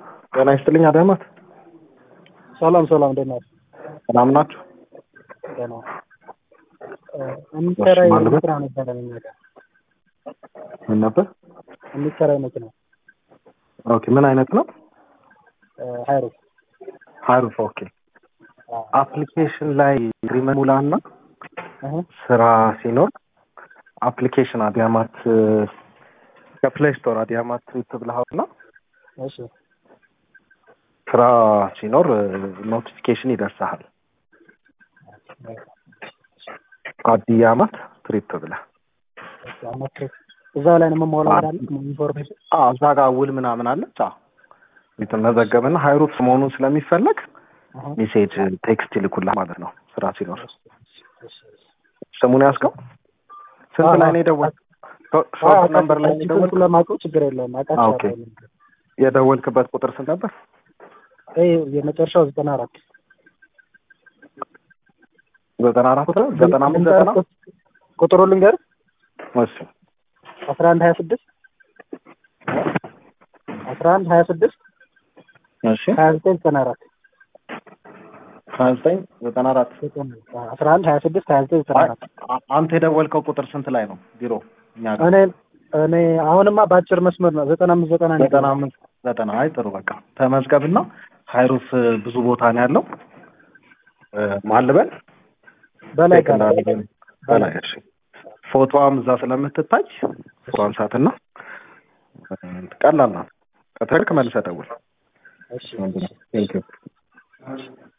ጤና ይስጥልኝ አዳማት። ሰላም ሰላም፣ እንዴት ናችሁ? ሰላም ናችሁ? ደህና የሚሰራይ ማን ነበር? ስራ ነበረ እኛ ጋር ምን ነበር? የሚሰራይ መኪና ኦኬ ምን አይነት ነው? ሀይሮስ ሀሩፍ ኦኬ። አፕሊኬሽን ላይ ግሪመን ሙላና ስራ ሲኖር አፕሊኬሽን አዲያማት ከፕሌይ ስቶር አዲያማት ትሪፕ ብለሃውና እሺ ስራ ሲኖር ኖቲፊኬሽን ይደርሰሃል። አዲያማት ትሪፕ ብለህ አመት እዛው ላይ ነው የምሞላው አይደል? ኢንፎርሜሽን አዎ፣ እዛ ጋር ውል ምናምን አለች። አዎ የተመዘገብና ሀይሩፍ መሆኑን ስለሚፈለግ ሜሴጅ ቴክስት ይልኩልህ ማለት ነው። ስራ ሲኖር ስሙን ያዝከው። ስንት ላይ ነው የደወል ሾርት ነምበር ላይ ነው የደወል ስለማውቀው ችግር የለውም ኦኬ። አውቃቸዋለሁ። የደወልክበት ቁጥር ስንት ነበር? ይሄ የመጨረሻው ዘጠና አራት ዘጠና አራት ነው ዘጠና አምስት ዘጠና ቁጥሩ ልንገር እሺ አስራ አንድ ሀያ ስድስት አስራ አንድ ሀያ ስድስት እሺ ሀያ ዘጠኝ ዘጠና አራት ሀያ ዘጠኝ ዘጠና አራት አስራ አንድ ሀያ ስድስት ሀያ ዘጠኝ ዘጠና አራት አ- አንተ የደወልከው ቁጥር ስንት ላይ ነው ቢሮ እኛ ጋር እኔ እኔ አሁንማ በአጭር መስመር ነው ዘጠና አምስት ዘጠና ነው ዘጠና አምስት ዘጠና አይ ጥሩ በቃ ተመዝገብና ሀይሩፍ ብዙ ቦታ ነው ያለው እ፣ ማን ልበል በላይ ቼክ ጋር እንዳደረገ በላይ እሺ ፎቶዋም እዛ ስለምትታይ ፎቶዋን ሳትና ቀላል ናት ከተልክ መልሰህ ደውል እሺ ቴንክ ዩ